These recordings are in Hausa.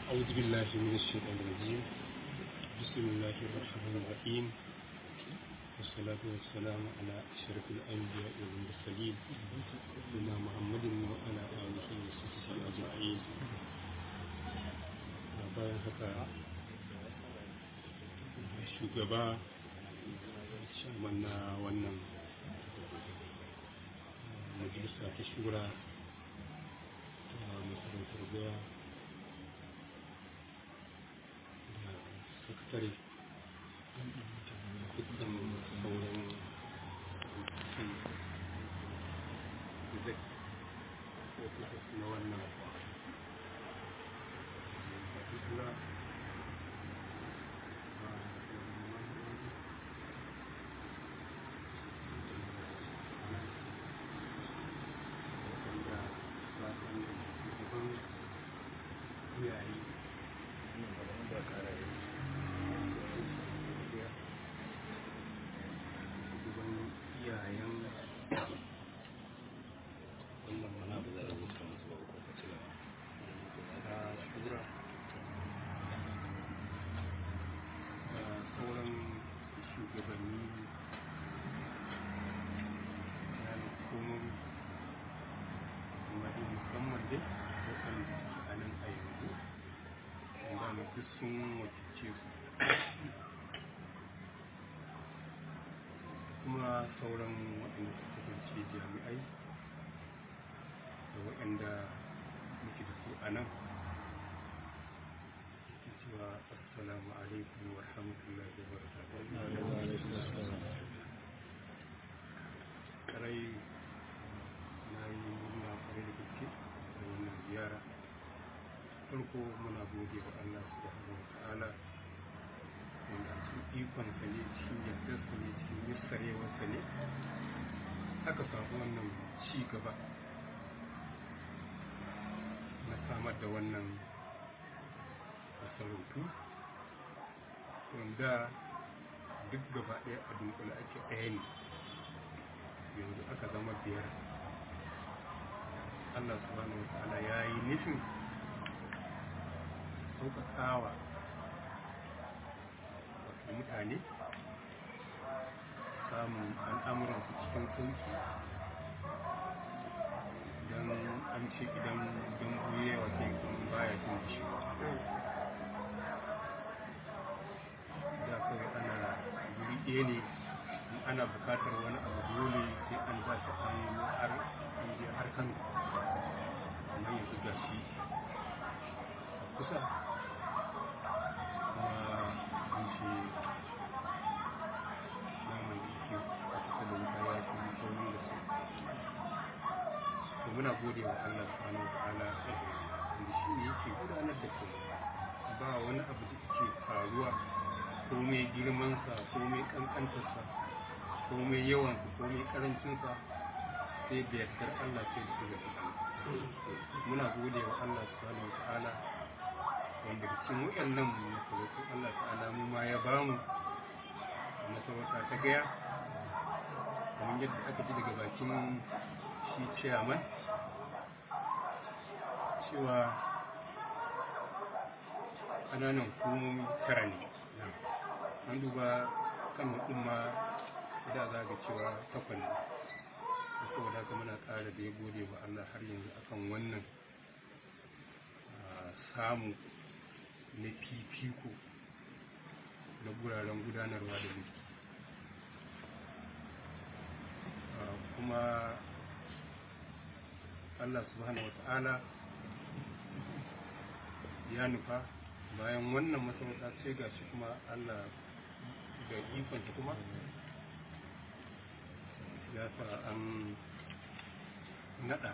أعوذ بالله من الشيطان الرجيم بسم الله الرحمن الرحيم والصلاة والسلام على أشرف الأنبياء والمرسلين سيدنا محمد وعلى آله وصحبه أجمعين bayan haka shugaba shaman na wannan majalisa ta shura ta masarautar goya da sakatare dukkan sauran na wannan particular duk sun wakilce su kuma sauran waɗanda suka kasance jami'ai da waɗanda muke da su a nan ke cewa assalamu alaikum wa rahmatullahi wa barakatuh karai na yi murna kwarai da gaske da wannan ziyara farko muna gode wa Allah subhanahu wa ta'ala wanda a cikin ikon sa ne cikin yardar sa ne cikin yassarewar sa ne aka samu wannan ci gaba na samar da wannan masarautu wanda duk gaba ɗaya a dunkula ake ɗaya ne yanzu aka zama biyar Allah subhanahu wa ta'ala ya yi nufin sauƙaƙawa wasu mutane samun al'amuransu cikin sauƙi don an ce idan don buye wa sai kun baya jin shi da kawai ana guri ɗaya ne in ana buƙatar wani abu dole sai an ba shi har har kan amma yanzu ga shi kusa kuma an ce naman da ke a kusa da wuta ya fi sauri da su to muna gode wa Allah subhanahu wa ta'ala wanda shi ne yake gudanar da kai ba wani abu da ke faruwa ko mai girmansa ko mai kankantarsa ko mai yawansa ko mai karancinsa sai da yardar Allah sai da su muna gode wa Allah subhanahu wa ta'ala wanda cikin waɗannan masarautu Allah ta'ala mu ma ya bamu masarauta ta gaya kamar yadda aka ji daga bakin shi ciyaman cewa ƙananan hukumomi tara ne an duba kan ɗin ma da za ga cewa takwas ne saboda haka muna ƙara da ya gode wa Allah har yanzu akan wannan samu na fifiko na guraren gudanarwa da mulki kuma Allah subhanahu wa ta'ala ya nufa bayan wannan masarauta sai ga shi kuma Allah da ikonta kuma ya sa an nada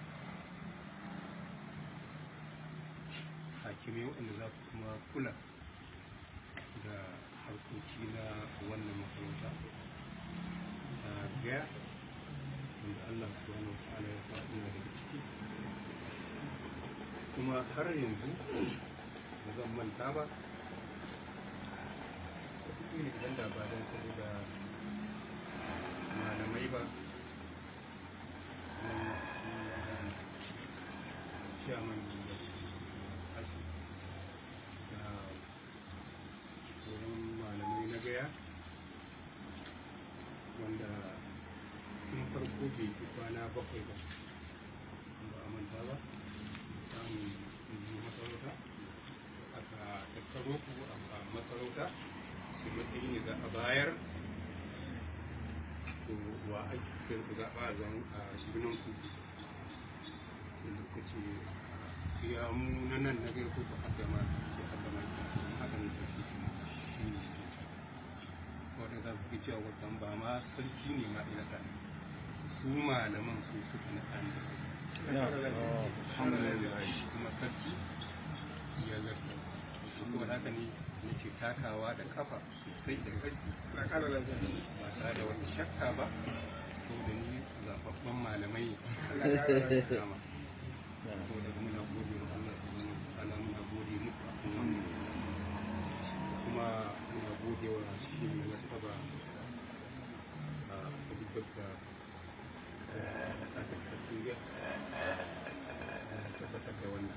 hakimai waɗanda za su kuma kula da harkoki na wannan masarauta a gaya wanda Allah subhanahu wa ta'ala ya sa ina daga ciki kuma har yanzu ba zan manta ba wataƙila idan da ba don saboda malamai ba na chairman bai fi kwana bakwai ba ba a manta ba samun yi masarauta aka tattaro ku a masarauta su matsayi ne za a bayar to wa ake kai ku zaɓa a zan a shiginan ku da ka ce ya mu na nan na gaya ko ku haka ma ce haka ma ita haka ne ta ce shi ne wadda za ku cewa watan ba ma sarki ne ma ina ta su malaman su suka na ɗan kuma sarki ya zarta kuma haka ne na ce takawa da kafa sosai da ƙarfi ba tare da wata shakka ba saboda ni zaɓaɓɓen malamai ne kama saboda muna gode wa Allah subhanahu wa ta'ala muna gode muku akan wannan kuma muna gode wa shi mai nasaba a abubuwan da aka tafi ya tabbatar da wannan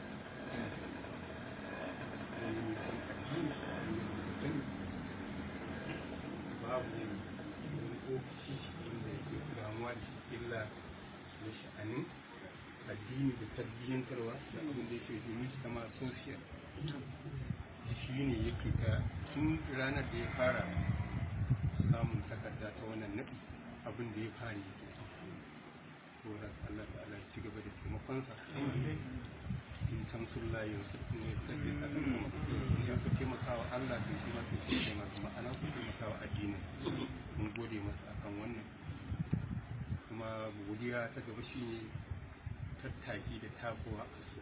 babu wani ofishi wanda yake damuwa da shi illa na sha'anin addini da tarbiyyantarwa da abin da yake domin sama social shi ne yake ta tun ranar da ya fara samun takarda ta wannan naɗi abin da ya fara yake tsoron Allah da Allah ci gaba da taimakonsa in tamsun layin su ne sabbi a kan kuma ya ku taimakawa Allah to shi ma to shi taimaka ma'ana ku taimakawa addinin mun gode masa akan wannan kuma godiya ta gaba shi ne tattaki da takowa a su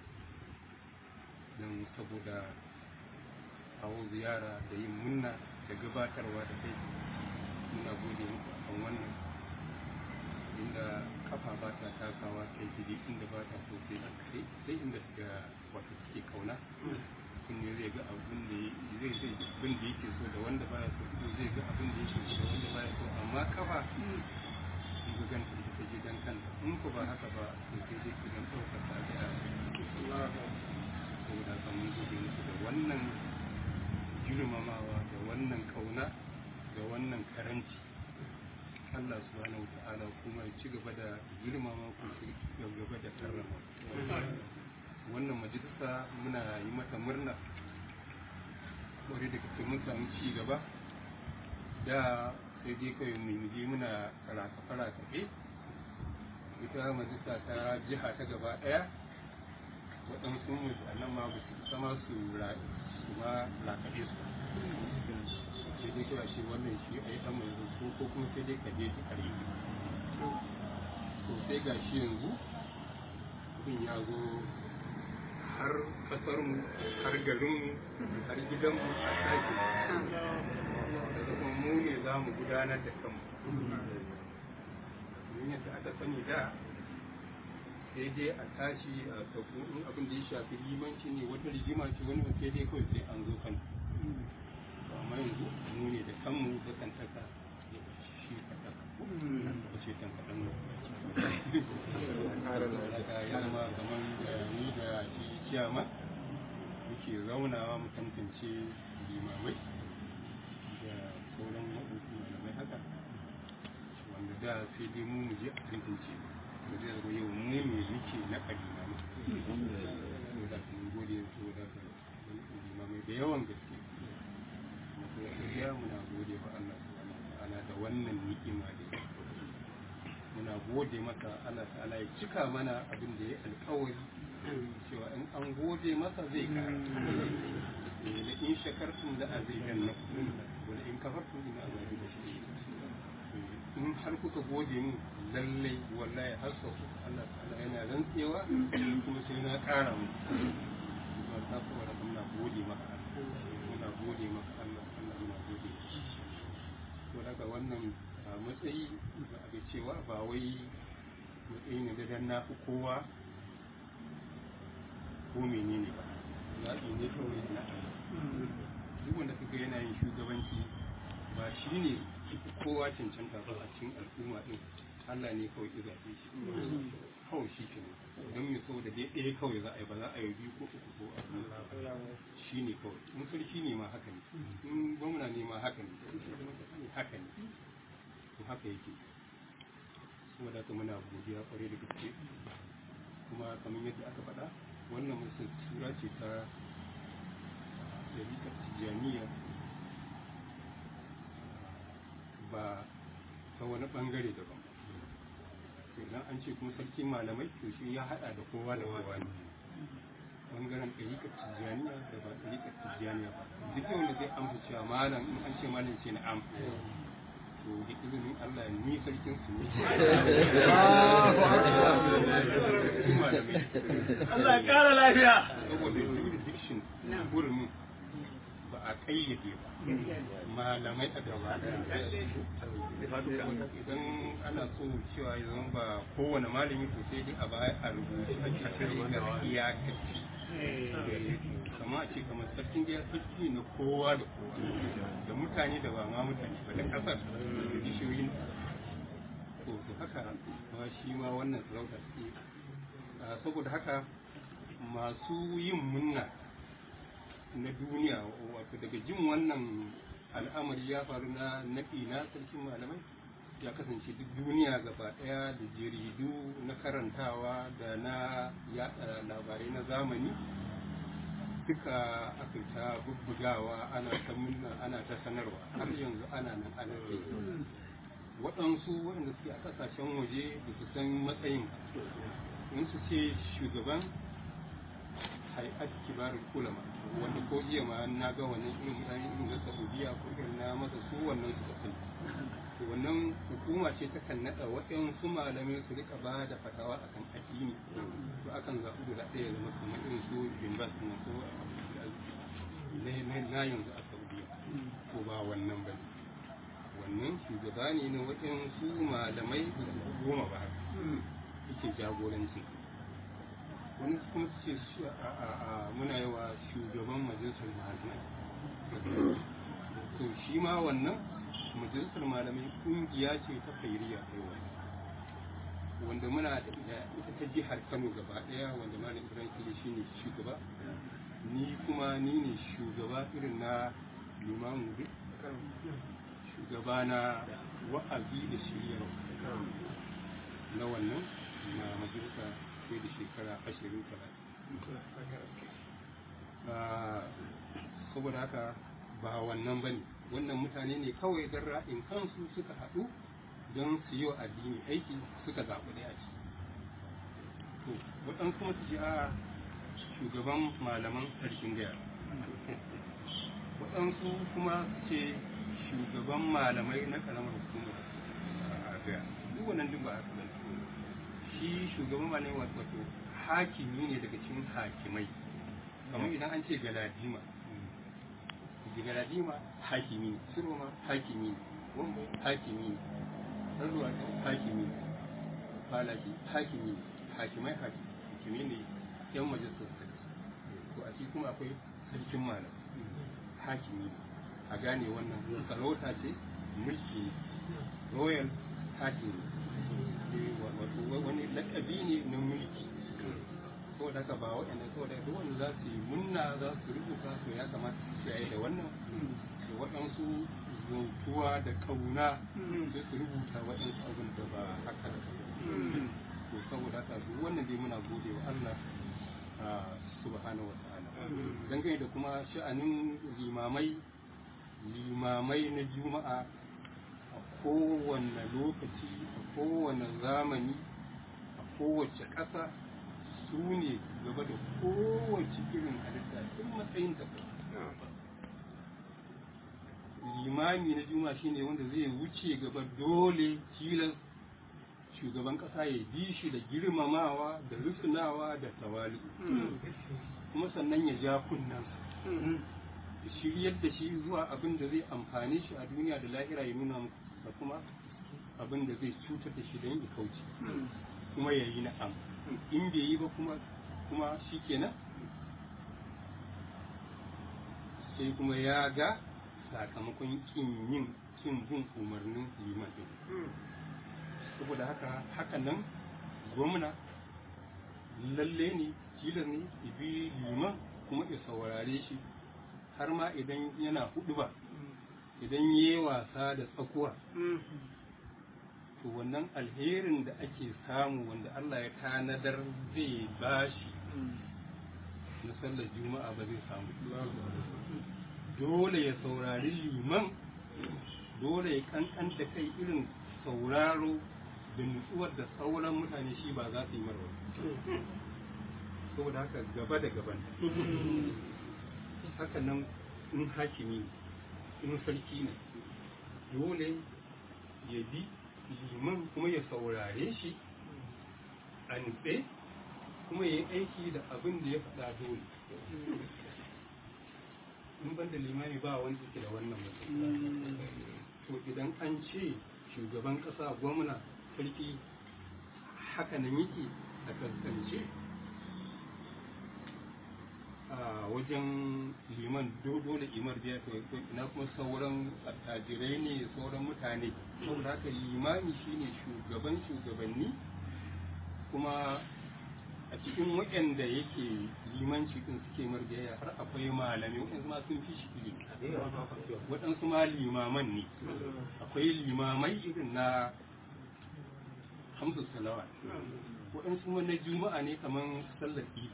don saboda kawo ziyara da yin munna da gabatarwa da kai muna gode muku akan wannan inda kafa ba ta takawa kai gidi inda ba ta so sai sai inda ga wato suke kauna kun ne zai ga abin da zai zai abin da yake so da wanda baya so ko zai ga abin da yake so da wanda baya so amma kafa in ga ganta ita ta je dan kanta in ko ba haka ba to sai dai ki dan ɗaukar ta ga saboda haka mun gode muku da wannan girmamawa da wannan kauna da wannan karanci Allah subhanahu wa ta'ala kuma ya ci gaba da girmama ku ci gaba da karrama wannan majalisa muna yi mata murna kwarai da kake mun samu ci gaba da sai dai kawai mu je muna karata karata ita majalisa ta jiha ta gaba daya waɗansu mu nan ma ba su sama su su ma rakaɗe su sai dai kawai shi wannan shi a yi ɗan mai ko ko kuma sai dai ka je ta kare to sai ga shi yanzu abin ya zo har ƙasarmu har garinmu har gidanmu a sake da kuma mu ne za mu gudanar da kanmu domin yadda aka sani da sai dai a tashi a sauko in abin da ya shafi limanci ne wata rigima ce wani sai dai kawai sai an zo kan amma yanzu mu ne da kanmu da kan taka shi ka taka ko ce kan kaɗan daga ya zama kamar da ni da shi ciyama muke zaunawa mu tantance limamai da sauran waɗansu malamai haka wanda da sai dai mu mu je a tantance da zai zama yau mu ne muke na kalima ma da kuma gode su da limamai da yawan gaske na kuma gaskiya muna gode wa Allah subhanahu wa ta'ala da wannan ni'ima da muna gode masa Allah ta'ala ya cika mana abin da ya alkawari cewa in an gode masa zai kara da in shakartum da azidan na wani in kafartum ina azabi da shi in har kuka gode mu lallai wallahi har sau Allah ta'ala yana rantsewa kuma sai na kara mu ba ta kuma da muna gode maka muna gode maka Allah Allah muna gode to daga wannan matsayi da aka cewa ba wai matsayi ne da dan na fi kowa ko menene ba zaɓi ne kawai na Allah duk wanda kaga yana yin shugabanci ba shi ne kowa cancanta ba a cikin al'umma din Allah ne kawai ya zaɓe shi kawai shi ke don mai saboda dai ɗaya kawai za a yi ba za a yi biyu ko uku ko a shi ne kawai in sarki ne ma haka ne in gwamna ne ma haka ne haka ne to haka yake saboda haka muna godiya kwarai da gaske kuma kamar yadda aka faɗa wannan musu tura ce ta ɗariƙar tijjaniya ba ta wani ɓangare daban ba idan an ce kuma sarkin malamai to shi ya haɗa da kowa da kowa ne ɓangaren ɗariƙar tijjaniya da ba ɗariƙar tijjaniya ba duk wanda zai amsa cewa malam in an ce malam ce na am to da izinin Allah ni sarkin su ne Allah ya kara lafiya saboda jurisdiction hurumin ba a kayyade ba malamai a gaba idan ana so cewa yanzu ba kowane malami to sai dai a baya a rubuce a cikin ga iyakaci kama a ce kamar sarkin gaya sarki na kowa da kowa da mutane da ba ma mutane ba da kasar da bishiyoyin to to haka ma shi ma wannan sarauta ce saboda haka masu yin munna na duniya wato daga jin wannan al'amari ya faru na naɗi na sarkin malamai ya kasance duk duniya gaba ɗaya da jaridu na karantawa da na yada labarai na zamani duka aka ta bubbugawa ana ta munna ana ta sanarwa har yanzu ana nan ana kai waɗansu waɗanda suke a ƙasashen waje da su san matsayin in su ce shugaban hay'at kibarin ulama wanda ko jiya ma na ga wannan irin mutane irin na saudiya ko irin na masa su wannan suka sani to wannan hukuma ce ta kan naɗa waɗansu malamai su rika ba da fatawa akan addini to akan zaɓi guda ɗaya zama kamar irin su bimbas na ko na yanzu a saudiya ko ba wannan ba wannan shugaba ne na waɗansu malamai da goma ba yake jagorancin wani kuma su ce muna yawa shugaban majalisar malamai to shi ma wannan majalisar malamai kungiya ce ta fairiya kai wanda muna da ita ta jihar kano gaba daya wanda malam ibrahim kile shi ne shugaba ni kuma ni ne shugaba irin na limamu duk shugaba na wa'azi da shiryarwa na wannan na majalisa sai da shekara ashirin talatin saboda haka ba wannan bane wannan mutane ne kawai don ra'in kansu suka haɗu don su yi wa addini aiki suka zaɓi ɗaya ce to waɗansu kuma su ji a shugaban malaman sarkin gaya waɗansu kuma su ce shugaban malamai na ƙaramar hukumar a gaya duk wannan duk ba a shi shugaban malamai wato hakimi ne daga cikin hakimai kamar idan an ce galadima galadima hakimi ne siroma hakimi ne wambo hakimi ne ɗarruwa hakimi ne falaki hakimi ne hakimai hakimi ne yan majalisar sarki to a cikin kuma akwai sarkin malam hakimi ne a gane wannan sarauta ce mulki royal hakimi wato wani lakabi ne na mulki saboda haka ba waɗanda saboda duk wanda za su yi munna za su rubuta to ya kamata su yayi da wannan da waɗansu zautuwa da kauna sai su rubuta waɗansu abin da ba haka da to saboda haka duk wannan dai muna gode wa Allah subhanahu wa ta'ala dangane da kuma sha'anin limamai limamai na juma'a a kowane lokaci a kowane zamani a kowace ƙasa su ne gaba da kowace irin halitta in matsayin ta limami na juma shine wanda zai wuce gaba dole tilas shugaban kasa ya bi shi da girmamawa da rufunawa da tawali kuma sannan ya ja kunnansa shiryar da shi zuwa abin da zai amfane shi a duniya da lahira ya nuna muku da kuma abin da zai cutar da shi don ya kauce kuma ya yi na'am in bai yi ba kuma kuma shi kenan sai kuma ya ga sakamakon kin yin kin bin umarnin liman din saboda haka haka nan gwamna lalle ne tilas ne bi liman kuma ya saurare shi har ma idan yana hudu ba idan yi wasa da tsakuwa to to wannan alherin da ake samu wanda Allah ya tanadar zai bashi na sallar juma'a ba zai samu dole ya saurari liman dole ya kankan da kai irin sauraro da nutsuwar da sauran mutane shi ba za su yi marwa saboda haka gaba da gaban haka nan in hakimi in sarki ne dole ya bi liman kuma ya saurare shi a nutse kuma ya yi aiki da abin da ya faɗa dole in ban da limani ba wanda yake da wannan mutum to idan an ce shugaban ƙasa gwamna sarki haka nan yake a kaskance a wajen liman dole imar biya to ina kuma sauran attajirai ne sauran mutane saboda haka limami shine shugaban shugabanni kuma a cikin waɗanda yake limanci din suke marjaya har akwai malamai waɗansu ma sun fi shi ilimi waɗansu ma limaman ne akwai limamai irin na hamsu salawa waɗansu ma na juma'a ne kamar sallar idi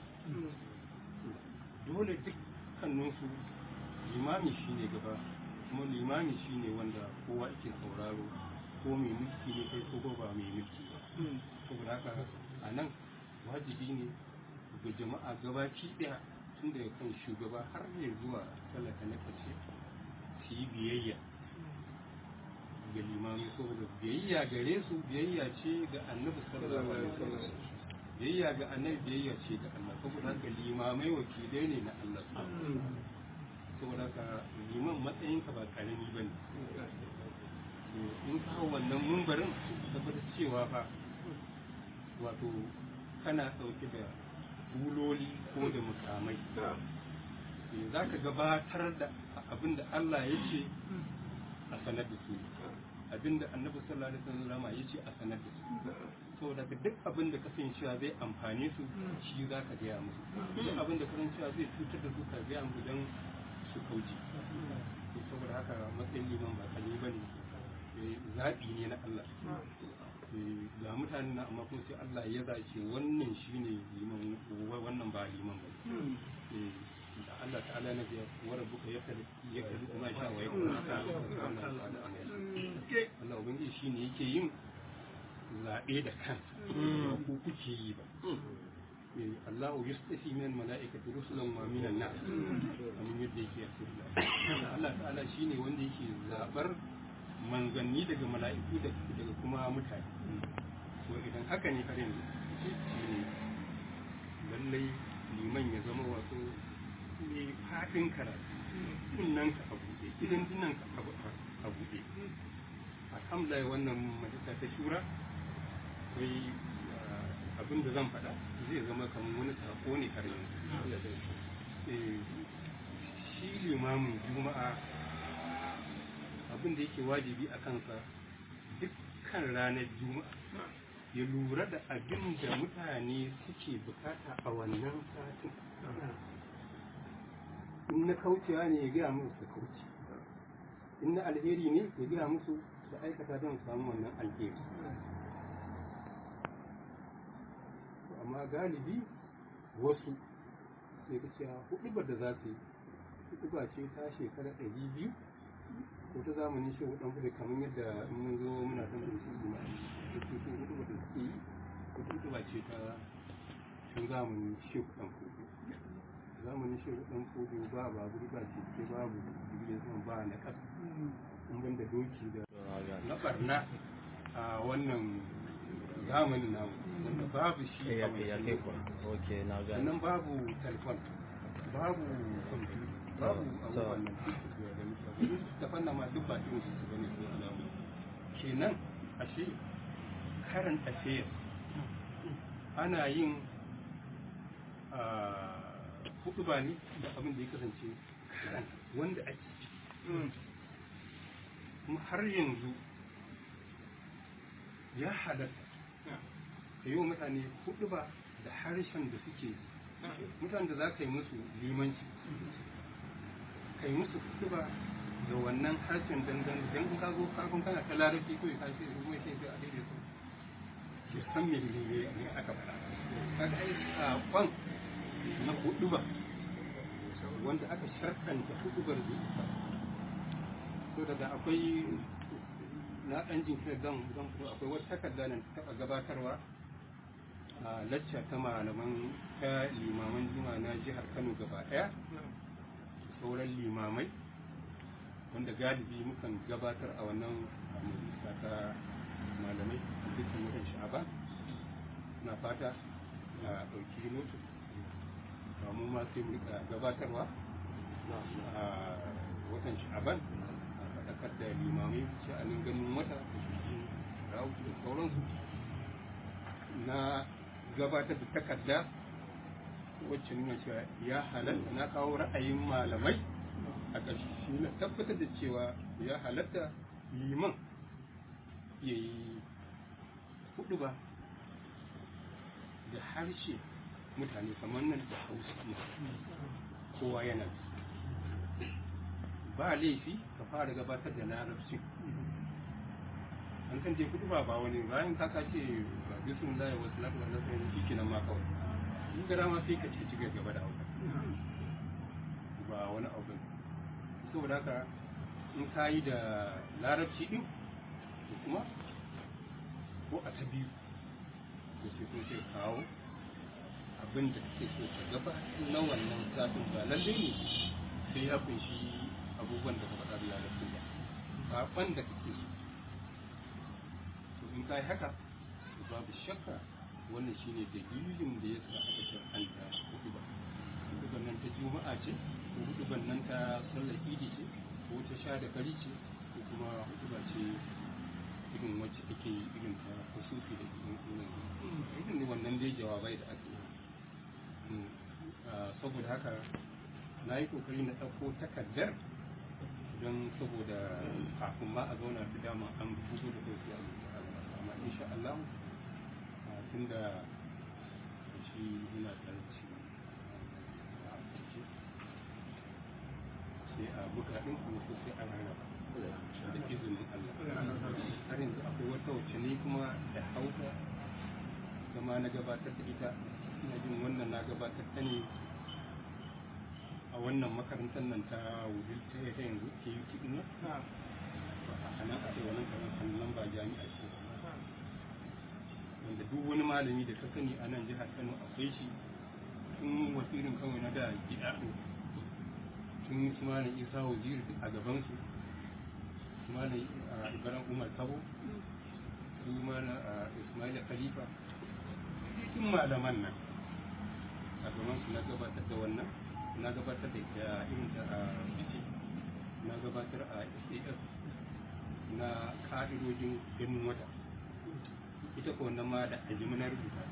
dole dukkaninsu limami shi ne gaba kuma limami shi ne wanda kowa yake sauraro ko mai mulki ne kai ko ba mai mulki ba saboda haka a nan wajibi ne ga jama'a gabaki daya tun daga kan shugaba har ya zuwa talaka na ƙarshe su yi biyayya ga limami saboda biyayya gare su biyayya ce ga annabi sallallahu alaihi wasallam biyayya ga annabi biyayya ce ga Allah saboda haka limamai wakilai ne na Allah saboda haka liman matsayinka ba karami ba ne in ka hau wannan mumbarin tabbatar cewa fa wato kana ɗauke da buloli ko da mukamai za ka gabatar da abin da Allah ya ce a sanar da su abin da annabi sallallahu alaihi wasallam ya ce a sanar da su saboda ka duk abin da kasancewa zai amfane su shi za ka gaya musu duk abin da kasancewa zai cutar da su ka gaya musu don su kauce saboda haka matsayin liman ba kalli ba ne zaɓi ne na Allah ga mutane na amma kuma sai Allah ya zace wannan shine liman wannan ba liman ba da Allah ta'ala na biya wa rabbuka ya kali ya kali kuma sha wa ya kuma Allah ubangiji shine yake yin zaɓe da kansa ba ku kuke yi ba Allah yustafi min mala'ikati rusulan wa min an-nas kamar yadda yake a Allah ta'ala shine wanda yake zabar manzanni daga mala'iku daga kuma mutane so idan haka ne har yanzu lallai liman ya zama wato ne fadin karatu kunnan ka a buɗe idan tunan ka a buɗe alhamdulillah wannan majalisa ta shura akwai abin da zan faɗa zai zama kamar wani sako ne har yanzu shi limamin juma'a abin da yake wajibi a kansa dukkan ranar juma'a ya lura da abin da mutane suke bukata a wannan satin in na kaucewa ne ya gaya musu su kauce in na alheri ne ya gaya musu su aikata don samu wannan alheri amma galibi wasu sai ka cewa hudu da za su yi hudu ce ta shekara ɗari biyu ko ta zamanin shi hudan kudu kamar yadda mun zo muna san da shi ma su su hudu da suke yi hudu ba ce ta tun zamanin shi hudan kudu zamanin shi hudan kudu ba babur ba ce ke babu jirgin sama ba na kasa in ban da doki da na barna a wannan zamanin namu wanda babu shi a wancan sannan babu telefon babu kwamfuta babu abubuwan nan da fanna ma duk ba irin su bane ko alamu kenan ashe karan affairs ana yin hudu ba ne da abin da ya kasance karan wanda ake kuma har yanzu ya halatta ka yi wa mutane hudu ba da harshen da suke mutane da za ka yi musu limanci ka yi musu kutuba da wannan harshen dangan dan in ka zo ka kun kana ta larabci ko ka ce kuma sai sai a daidai su ki san me ne ne aka faɗa kaga ai sakon na hudu ba wanda aka sharkanta hudubar zuwa so daga akwai na ɗan jinkiri zan zan fito akwai wata takarda nan taɓa gabatarwa a lacca ta malaman ta limaman juma na jihar kano gaba ɗaya sauran limamai wanda galibi mukan gabatar a wannan majalisa ta malamai a dukkan watan sha'aba na fata a ɗauki notu mu ma sai mu rika gabatarwa a watan sha'aban a faɗakar da limamai sha'anin ganin wata da shi rahutu da sauransu na gabatar da takarda wacce nuna cewa ya halatta na kawo ra'ayin malamai a ƙarshe na tabbatar da cewa ya halatta liman ya yi hudu ba da harshe mutane kamar nan da hausa kowa yana ba laifi ka fara gabatar da larabci an kan je kudu ba ba wani bayan ka ce ba bisun zai wasu lafiya na sai shi kenan ma kawai in gara ma sai ka ci ci gaba da hausa ba wani abu saboda haka in ka yi da larabci din kuma ko a ta biyu da sai kun sai kawo abin da kake so ka gaba na wannan zafin ba lalle ne sai ya kunshi abubuwan da ka faɗa da larabci ba saɓan da kake so to in ka yi haka to babu shakka wannan shine dalilin da ya sa aka shar'anta hutuba hutuban nan ta juma'a ce ko hutuban nan ta sallar idi ce ko ta sha da kari ce ko kuma hutuba ce irin wacce ake yi irin ta kusurfi da irin irin irin ne wannan dai jawabai da ake yi saboda haka na yi kokari na ɗauko takardar don saboda kafin ma a zauna da dama an fito da kai sai a zuwa amma insha Allah tun da shi muna tsaranci sai a buga ɗin kuma so sai a rarraba da izinin Allah har yanzu akwai wata wacce ne kuma da hausa zama na gabatar da ita ina jin wannan na gabatar ta ne a wannan makarantar nan ta wudil ta ta yanzu ke yi kiɗin nan a nan a ce wannan karantar nan ba jami'a ce wanda duk wani malami da ka sani a nan jihar kano akwai shi tun wasirin kawai na da gida tun su malam isa waziri a gabansu su malam ibrahim umar kabo su malam ismail khalifa cikin malaman nan a gabansu na gabatar da wannan na gabatar da ita irin ta a bici na gabatar a sas na ka'idojin ganin wata ita ko wannan ma da ajimi na rubuta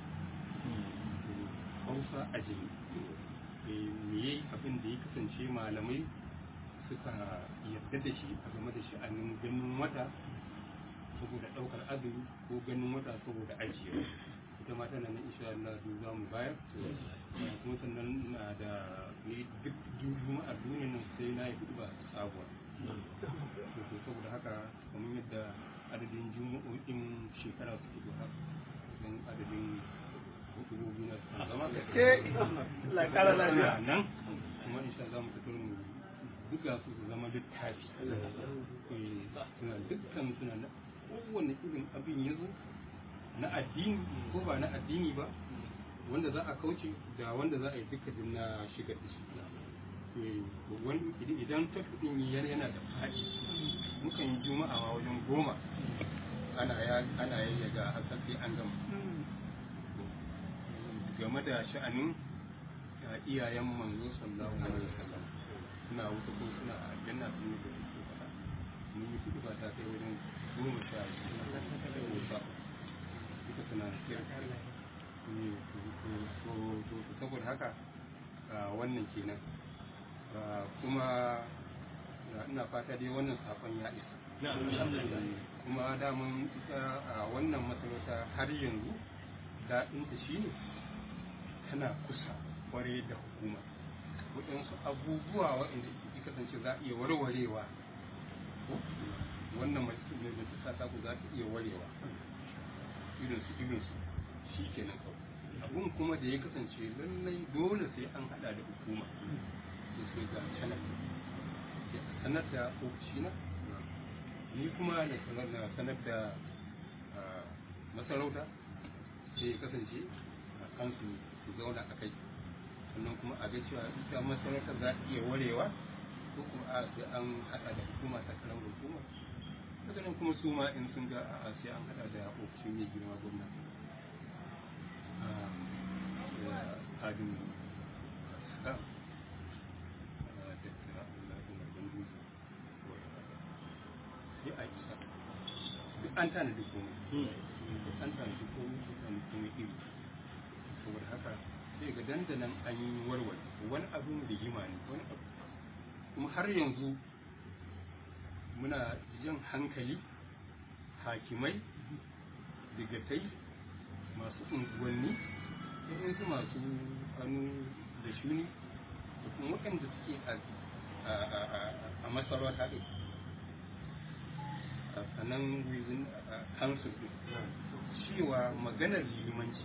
hausa ajimi me abin da ya kasance malamai suka yarda da shi a game da sha'anin ganin wata saboda ɗaukar azumi ko ganin wata saboda ajiyewa ita ma tana nan insha Allah duk za mu bayar kuma sannan na da ne duk juma'ar duniya nan sai na yi hudu ba sabuwa to saboda haka kamar yadda adadin juma'o'in shekara su fito haka don adadin hukumomi na su zama la kara lafiya nan kuma insha Allah mu fitar mu buga su su zama littafi suna dukkan suna na kowane irin abin ya zo na addini ko ba na addini ba wanda za a kauce da wanda za a yi dukkanin na shigar da shi idan tafiɗin yana da faɗi mukan yi juma'a wajen goma ana yayyaga a sai an gama game da sha'anin iyayen manzo sallallahu alaihi wasallam suna wuta ko suna aljanna sun yi da suke faɗa mun yi kudu ba ta kai wajen goma sha ko sha duka suna kira ne to saboda haka wannan kenan kuma ina fata dai wannan sakon ya isa kuma daman ita a wannan masarauta har yanzu daɗinta shi ne tana kusa kware da hukuma waɗansu abubuwa waɗanda ya kasance za a iya warwarewa ko wannan mace mai ta ta ku za ta iya warewa irin su irin su shi kenan kawai abun kuma da ya kasance lallai dole sai an hada da hukuma da sai ga sanar ya sanar da ofishina ni kuma na sanar na sanar da ah, masarauta sai ya kasance a kansu su zauna a kai sannan kuma a ga cewa ita masarautar za ta iya warewa ko kuma a sai an hada da hukuma ta karan hukuma daga nan kuma su ma in sun ga a sai an hada da ofishin mai girma gwamna Ah, da adin sa da ta Allah ina gandu sai a isa duk an tana da komai duk an tana da komai duk an komai iri saboda haka sai ga dandanan an yi warware wani abin rigima ne wani abu kuma har yanzu muna jan hankali hakimai digatai masu unguwanni su masu hannu da shuni da kuma waɗanda suke a- a- a- a- a masarauta ɗin a a nan wizin council ɗin cewa maganar limanci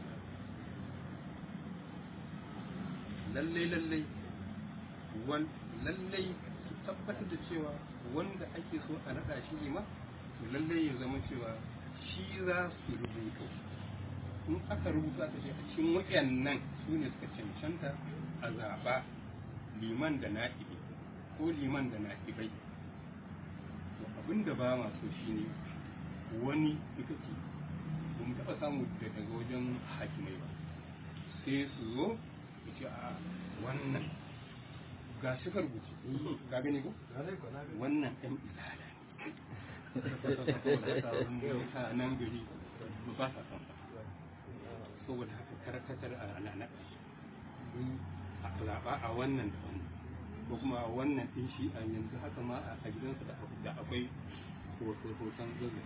lallai lallai wan lallai su tabbatar da cewa wanda ake so a naɗa shi lima to lallai ya zama cewa shi za su rubuto in aka rubuta ta ce a cikin waɗannan su ne suka cancanta a zaɓa liman da na'ibi ko liman da na'ibai to abin da ba ma so shine wani ita ce ba mu taɓa samu da daga wajen hakimai ba sai su zo su ce a wannan ga shi ka rubuce ka gani ko wannan ɗan izala ne mutanen gari ba sa son sa saboda haka karkatar a naɗa a zaɓa a wannan da wannan ko kuma a wannan ɗin shi a yanzu haka ma a gidansa da da akwai hoton zazzai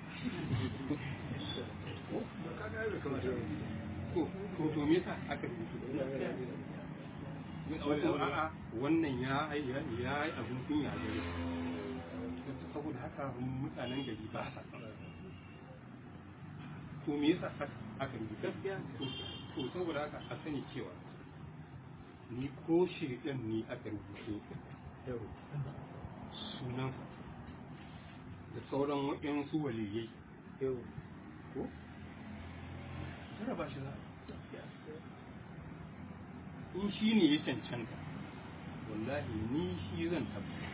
to to to me yasa aka rubuta ko a'a wannan ya ya ya yi abin kunya a gare shi saboda haka mutanen gari ba sa son to me yasa aka- aka rubuta to to saboda haka a sani cewa ni ko shirɗin ni aka rubuto sunansa da sauran waɗansu waliyai ko tara ba shi za in shi ne ya cancanta wallahi ni shi zan tabbata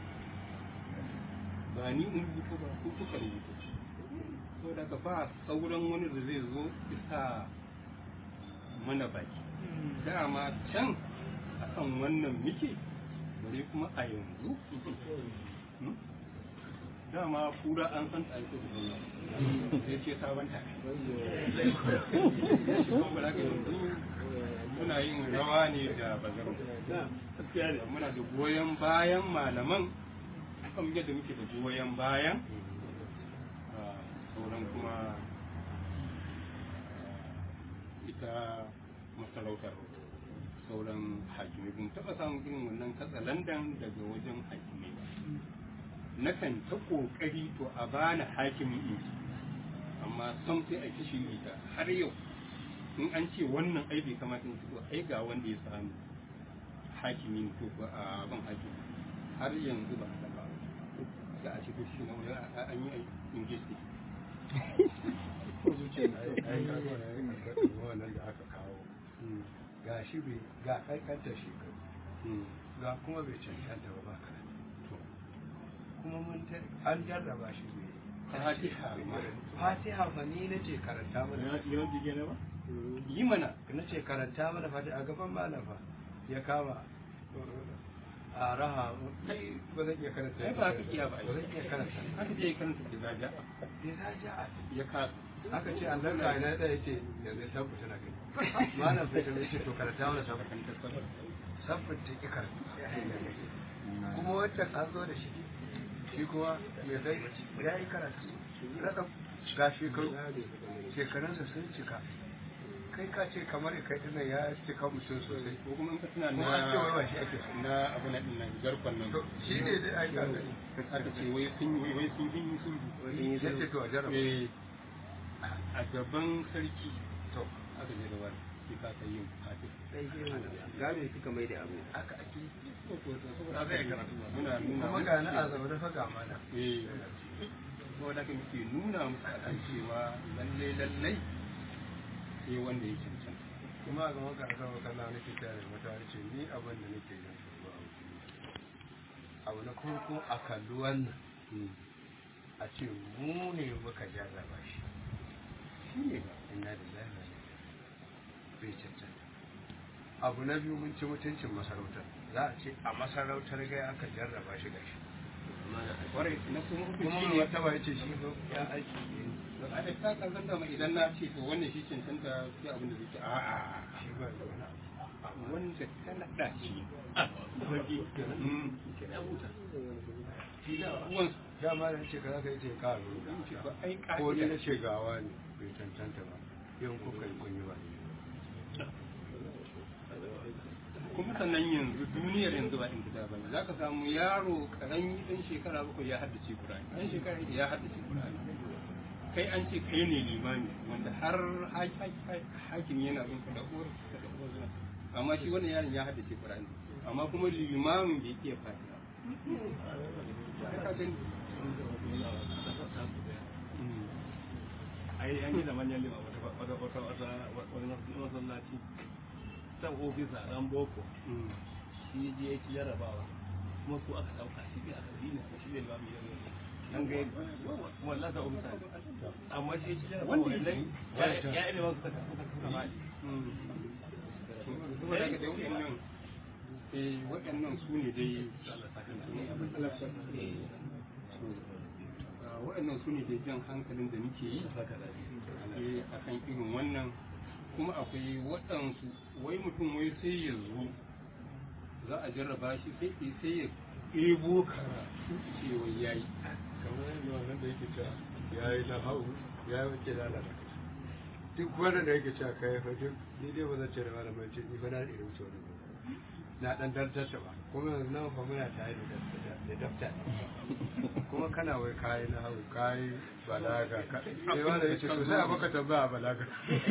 ba ni in rubuto ba ko kuka rubuto so daga ba sauran wani da zai zo isa mana baki dama can akan wannan muke bare kuma a yanzu Hmm? dama kura an san ta aiko da zuwa sai ce sabon ta kuma ba ka yanzu muna yin rawa ne da bazaro muna da goyon bayan malaman kan yadda muke da goyon bayan a sauran kuma ita masarautar sauran hakimai kun taɓa samun irin wannan katsalandan daga wajen hakimai ba nakan ta ƙoƙari to a bani hakimin in ji amma sam sai a kishi ita har yau in an ce wannan ai bai kamata in ci to ai ga wanda ya sami hakimi ne ko ko a ban hakimi har yanzu ba a ba za a ce to shi na wani an yi ingesti ko zuciya na ai ka zo na yin wannan da aka kawo ga shi bai ga kankantar shekaru ga kuma bai cancanta ba ba karatu kuma mun ta an jarraba shi bai fatiha ma fatiha fa ni nace karanta mana yi mana nace karanta mana fatiha a gaban malam fa ya kama a raha kai ba zan iya karanta ai ba ka iya ba ba zan iya karanta haka je karanta da zaja ya zaja a ya kasa aka ce an zarka ina da yace yanzu ya tabbata na kai malam fitar ya ce to karanta mana sabbin sabbin ta ki karanta kuma wancan an zo da shi shi kuma ya kai ya yi karatu raka ga shekaru shekarunsa sun cika kai ka ce kamar kai dinnan ya cika mutum sosai ko kuma in ka tuna Kuma an ce wai ba shi ake so. na abu na dinnan garkon nan to shi ne dai ai ka gani aka ce wai sun yi wai sun yi sun yi ya ce to a jarraba Eh, a gaban sarki to aka je da wani sai ka kai yin fatin gado suka mai da abu haka ake saboda haka muna nuna kuma ga na a zaune fa ga mana eh saboda haka muke nuna musu akan cewa lalle lallai sai wanda ya cancanta kuma a gaban karasa wa kalla nake tare da mutane ce ni abin da nake yin tsoro a abu na farko a kalli wannan a ce mu ne muka jarraba shi shi ne ba inna da lafiya bai cancanta abu na biyu mun ci mutuncin masarautar za a ce a masarautar gai aka jarraba shi ga shi kwarai na kuma kuma hukunci mai ne wata ba ya ce shi ba ya aiki ne a da ta kasar da idan na ce to wannan shi cancanta sai abin da zai ce a'a shi ba da wani abu wanda ta naɗa shi uwan dama da ce ka za ka yi ce ka rubuta ce ba ai ko ni ƙa'ida na ce gawa ne bai cancanta ba yin kuka yi kun yi ba kuma sannan yanzu duniyar yanzu ba in gida bane za ka samu yaro karami ɗan shekara bakwai ya haddace Qur'ani ɗan shekara ya haddace Qur'ani kai an ce kai ne limami wanda har hakim yana bin ka da uwar ka da uwar zina amma shi wannan yaron ya haddace Qur'ani amma kuma limamin bai iya fatiha Sai ka gani ai an yi da manyan lima wata wata wata wata wani masallaci san ofisa ran boko Mm. shi je ya ci jarabawa kuma su aka dauka shi ne aka yi ne shi ne limamin yanzu an ga wallahi ta ofisa ne amma shi ya ci jarabawa Wanda wannan ya ya ilimin suka suka suka faɗi saboda haka dai waɗannan eh waɗannan su ne dai Ah, waɗannan su ne dai jan hankalin da muke yi eh, a kan irin wannan kuma akwai waɗansu wai mutum wai sai ya zo za a jarraba shi sai sai ya ɗebo karatu cewa ya yi kamar yadda wannan da yake cewa ya yi na hau ya yi wace lalata duk wanda da yake cewa kai fa duk ni dai ba zan ce da malamin ce ni fa na da irin wuce wani ba na dan dartarta ba kuma yanzu nan fa muna tare da daftar- da daftar kuma kana wai kayi na hau kayi balaga ka sai wanda ya ce to sai a baka tambaya a balaga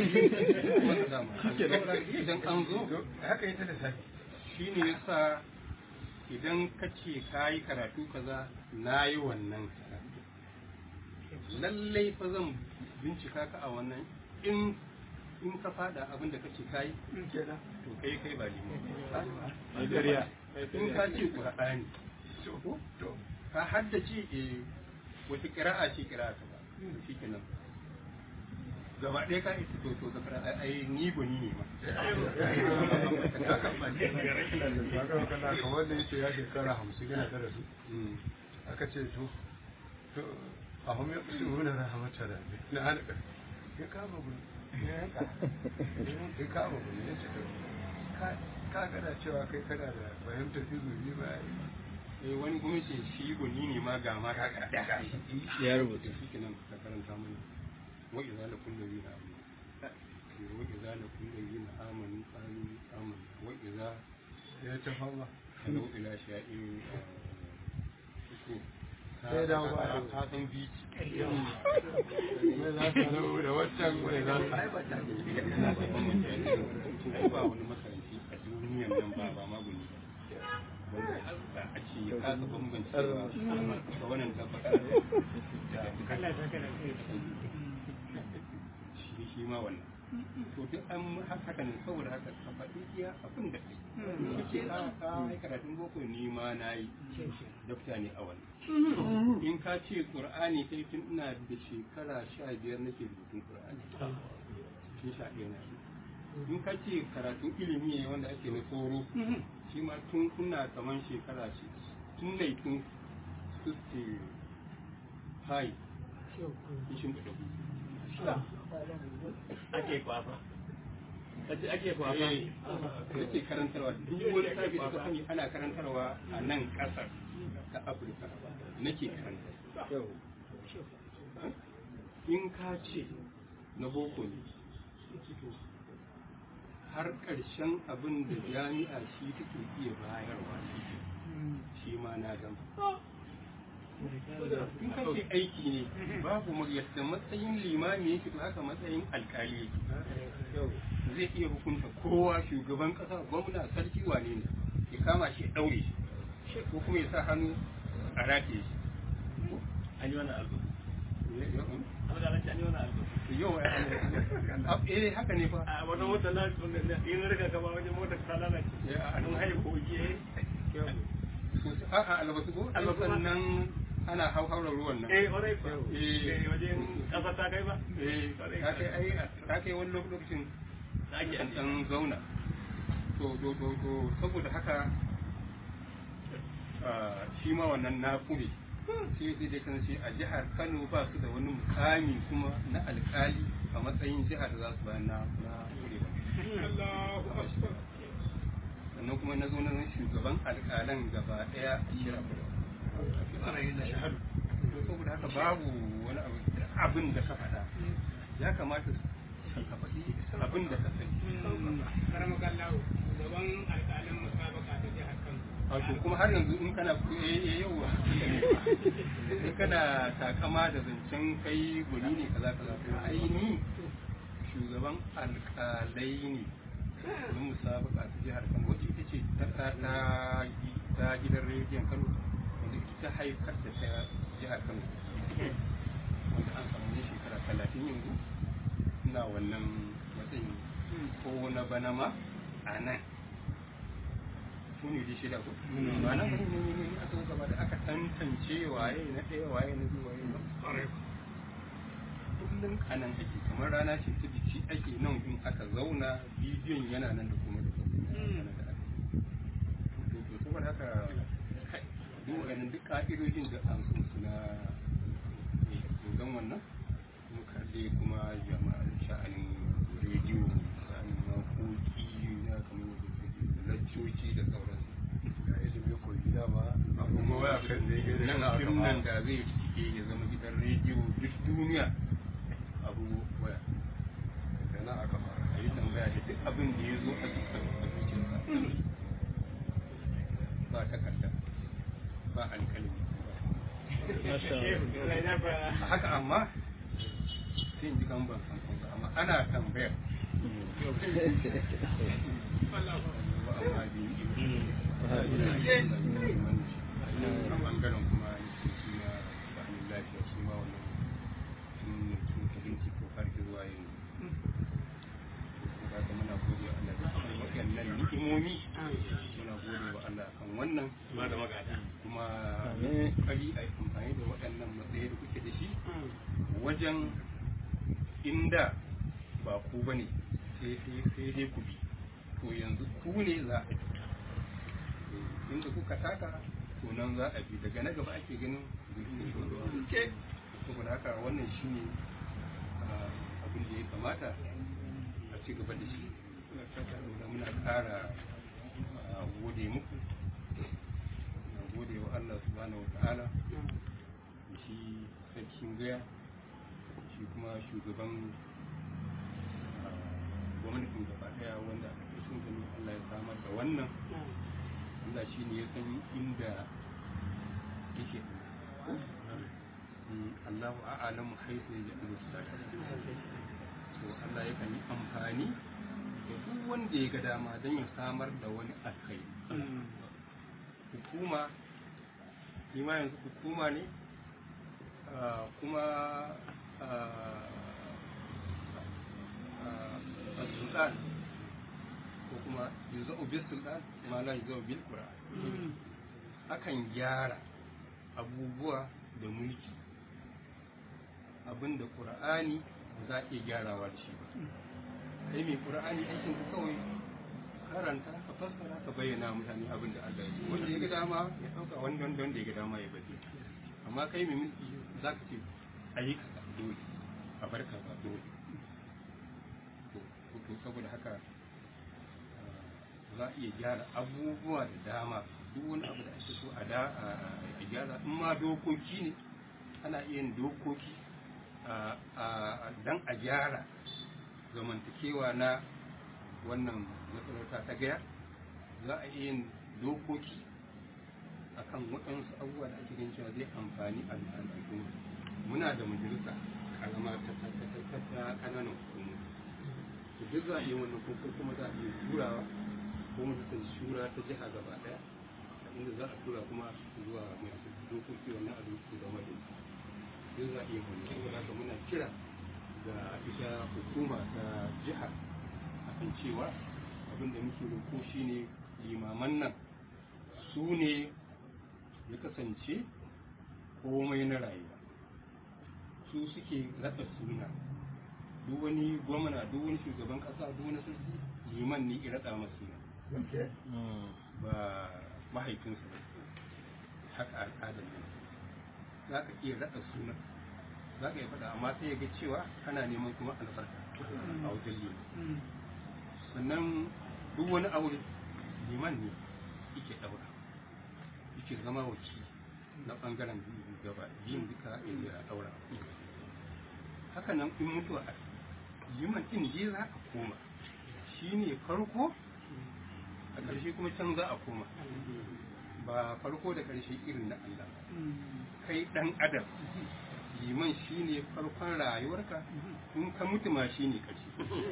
idan an zo To, haka ita da safi shi ne yasa idan ka ce ka yi karatu kaza na yi wannan karatu lallai fa zan bincika ka a wannan in in ka fada abin da kace kai kenan to kai kai ba limon ai ƙarya in ka ce qur'ani to to ka haddace eh wata qira'a ce qira'a ka ba shikenan gaba ɗaya ka ita to to zakara ai ai ni gwani ne ma Kaga kana kamar da yace ya shekara hamsin yana da su Mm. aka ce to to a hum ya kusa wani rahamata da na halaka ya kama gudu ya yanka ya kama gudu ya ce to ka ka gada cewa kai kana da fahimtar izuri ba eh wani kuma ce shi gwani ne ma ga ma ka ɗaya ya rubuta shi kenan ka karanta mana wa idza lakum ladina amanu wa idza lakum ladina amanu qalu amanu wa idza ya ta fama kalau ila sha'in ko Sai dawo ba a ka san bici mai za ka rabu da waccan mai za ka ai ba wani makaranci a duniyan nan ba ba maguni wanda da a ce ya kasa bambancewa da wannan tabbatar shi shi ma wannan to duk an haka ne saboda haka ka faɗi iya abin da kai ce ka ka yi karatun boko ni ma na yi dokta ne a wannan in ka ce qur'ani kai tun ina da shekara sha biyar nake rubutun qur'ani tun sha ɗaya na yi in ka ce karatun ilimi ne wanda ake na tsoro shi ma tun kuna kaman shekara ce tun nai tun 65 ishin da ɗagu ake kwafa kace ake kwafa eh yake karantarwa duk wani sabi da ka sani ana karantarwa a nan ƙasar ta afirka nake karantarwa in ka ce na boko ne har ƙarshen abin da jami'a shi take iya bayarwa shi ke shi ma na gama in ka ce aiki ne babu mu- yadda matsayin limami yake to haka matsayin alkali yake zai iya hukunta kowa shugaban kasa gwamna sarki wane ne ya kama shi ya daure shi ko kuma ya sa hannu a rataye shi an yi wani albu Ya- ya- an ga an yi wani albu yau a- eh haka ne fa a wata mota na in riga ka ba wajen motar ta lalace Ya, a an haihu ko je a'a albasu ko Albasu ma. albasan nan ana hauhaurar ruwan nan eh kwarai ba Eh. eh wajen kasa ta kai ba eh ta kai ai ta kai wani lokacin da ake an an dan zauna to to to to saboda haka ah, shi ma wannan na kure sai sai dai kan sai a jihar Kano ba su da wani mukami kuma na alkali a matsayin jihar da za su bayan na na kure ba sannan kuma na zo na zan shugaban alkalan gaba daya a shira to saboda haka babu wani abu abin da ka faɗa ya kamata ka faɗi abin da ka sani karamar kallawo gaban alƙalin musabaka ta jihar kano wato kuma har yanzu in kana eh yau in kana takama da zancen kai guri ne kaza kaza to ai ni shugaban alƙalai ne na musabaka ta jihar Kano wacce ita ce ta ta ta ta gidan rediyon Kano wanda ita haifar da ta jihar Kano wanda an samu ne shekara talatin yanzu ina wannan matsayin ko na bana ma a nan su ne dai shida ko ba nan gani ne ne aka zo gaba da aka tantance waye na ɗaya waye na biyu waye na kullum a nan ake kamar rana ce ta biki ake nan in aka zauna bidiyon yana nan da kuma da kuma yana da aka to to saboda haka kai, duk wa'annan duk ka'idojin da an sun suna don wannan kuma kalle kuma jama'ar sha'anin rediyo sha'anin makoki na kamar yadda laccoci da sauransu ga ilimi ko gida ba abubuwa waya kan da yake nan da fim nan da zai cike ya zama gidan rediyo duk duniya abu waya da na aka fara a yi tambaya da duk abin da ya zo a cikin zuciyarsa ba takarda ba alkalmi a haka amma sai in ji kan ban san kuma amma ana tambayar ba amma biyu a bangaren kuma shi na ba'anin lafiya shi ma wannan sun sun kabinci ko har zuwa yanzu ka ga muna gode wa Allah da kuma waɗannan ni'imomi muna gode wa Allah kan wannan ma da magada kuma kari a yi amfani da waɗannan matsayi da kuke da shi wajen inda ba ku bane sai sai sai dai ku bi to yanzu ku ne za a bi inda kuka taka to nan za a bi daga na gaba ake ganin ke saboda haka wannan shine ah, abin da ya kamata a ci gaba da shi saboda muna ƙara ah, gode muku na gode wa Allah subhanahu wa ta'ala da shi sarkin gaya shi kuma shugaban ah, gwamnatin gaba daya wanda a sun gani Allah ya samar da wannan Allah shi ne ya san inda yake Mm, Allahu a'lamu haifu ya ji to Allah yakan yi amfani da duk wanda ya ga dama don ya samar da wani alkai hukuma ni ma yanzu hukuma ne ah, kuma a sultan ko kuma yuzau bil sultan ma la yuzau bil qur'an akan gyara abubuwa da mulki abinda qur'ani ba za a iya gyarawa da shi ba kai mai qur'ani aikin ka kawai karanta ka fassara ka bayyana mutane abin da Allah ya yi wanda ya ga dama ya dauka wanda wanda wanda ya ga dama ya bari amma kai mai mulki za ka ce ayi kaza dole a bar kaza dole to to saboda haka ah, za a iya gyara abubuwa da dama duk wani abu da ake so a da a gyara in ma dokoki ne ana iya yin dokoki a- a- dan a gyara zamantakewa na wannan masarauta ta gaya za a iya yin dokoki akan waɗansu abubuwa da ake ganin cewa zai amfani al'umma muna da majalisa karama ta ta kananan hukumu to duk za a yi wannan ko kuma za a iya turawa ko majalisar shura ta jiha gaba daya inda za a tura kuma zuwa majalisar dokoki wannan a su zama da duk za a iya wannan saboda haka muna kira ga ita hukuma ta jiha akan cewa abin da muke roƙo shine limaman nan su ne ya kasance komai na rayuwa su suke raɗa suna duk wani gwamna duk wani shugaban ƙasa duk wani sarki liman ne ya raɗa masu suna ba mahaifinsa ba haka al'adar ne za ka iya raɗa suna za ka iya faɗa amma sai ya ga cewa kana neman kuma albarka a wajen liman sannan duk wani aure liman ne yake ɗaura yake zama wakili na ɓangaren gaba yin duka ya ɗaura haka nan in mutuwa a liman ɗin je za a koma shi ne farko a ƙarshe kuma can za a koma ba farko da ƙarshe irin na Allah kai ɗan adam liman shi ne farkon rayuwarka in ka mutu ma shi ne ƙarshe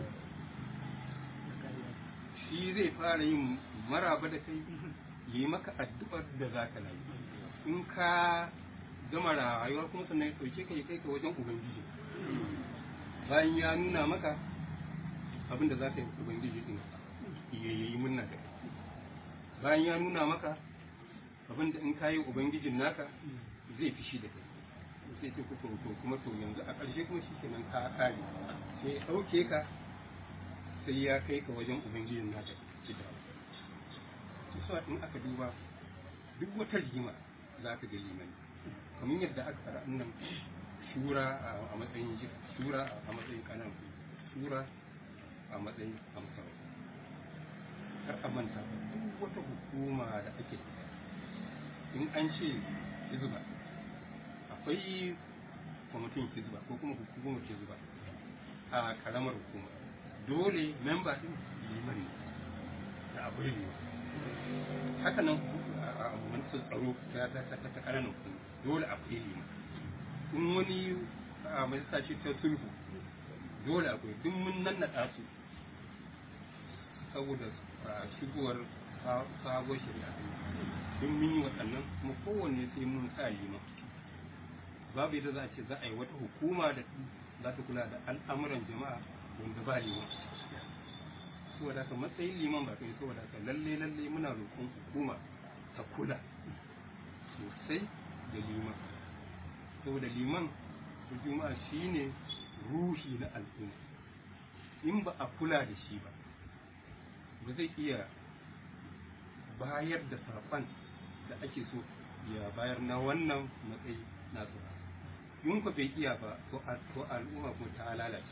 shi zai fara yin maraba da kai yi maka addu'ar da za ka layi in ka gama rayuwa kuma sannan ya ɗauke ka ya kai ka wajen ubangiji bayan ya nuna maka abin da za ka yi ubangiji ɗin ya yi munna da kai bayan ya nuna maka abin da in ka yi ubangijin naka zai fi shi da kai sai ce kuka to kuma to yanzu a ƙarshe kuma shi kenan ka kare sai ya ɗauke ka sai ya kai ka wajen ubangijin naka ci da su in aka duba duk wata rigima za ka ga limani kamar yadda aka fara nan shura a matsayin shura a matsayin kanan shura a matsayin amsar kar a manta duk wata hukuma da ake in an ce hizba akwai kwamitin hizba ko kuma hukumar hizba a karamar hukuma dole memba din liman ne da akwai liman haka nan a manufar tsaro ta ta kananan hukuma dole akwai liman in wani a majalisa ce ta sulhu dole akwai duk mun nan na su saboda shigowar sabuwar shari'a duk mun yi waɗannan kuma kowanne sai mun sa liman babu yadda za a ce za a yi wata hukuma da za ta kula da al'amuran jama'a wanda ba liman saboda haka matsayin liman ba kai saboda haka lalle lalle muna roƙon hukuma ta kula sosai da liman saboda liman da juma'a shine ruhi na al'umma in ba a kula da shi ba ba zai iya bayar da saƙon da ake so ya bayar na wannan matsayi nasu ba in ku bai iya ba to al'umma ko ta lalace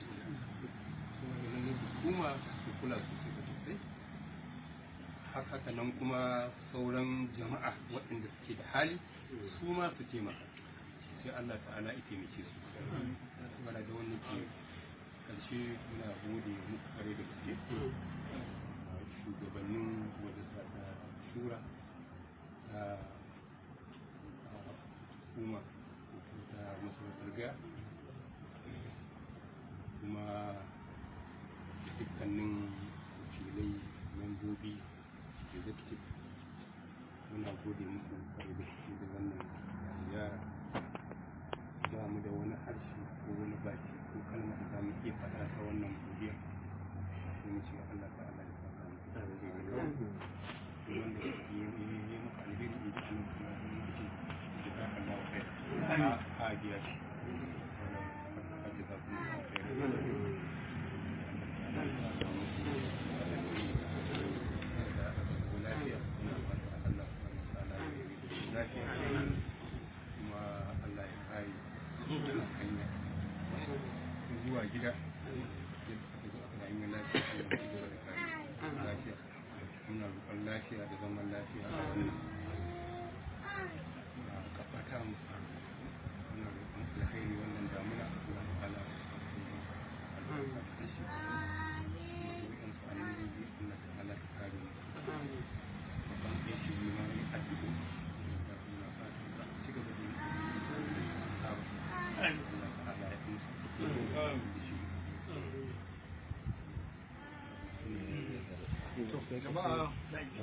hukuma su kula sosai da sosai haka nan kuma sauran jama'a waɗanda suke da hali su ma su taimaka sai Allah ta'ala ya taimake su wala da wannan ke karshe muna gode muku kare da gaske shugabannin majalisa ta shura ta hukuma ta masarautar gaya kuma dukkanin wakilai membobi executive muna gode muku kare da gaske da wannan ziyara ba mu da wani harshe ko wani baki ko kalmar da za mu iya faɗa ta wannan godiya sai mu ce Allah ta Allah ya saka mu wanda ya yi maka alheri in ji annabi sallallahu alaihi wasallam ya saka Allah wa kai a biya shi a ji za ku lafiya kuma Allah ya kare wannan hanya zuwa gida yadda aka zo aka rayu lafiya Allah ya gaba da kare lafiya muna roƙon lafiya da zaman lafiya a wannan kafa ta mu muna roƙon alkhairi wannan damuna Allah ta'ala albarka da shi kuma su annabi jama'a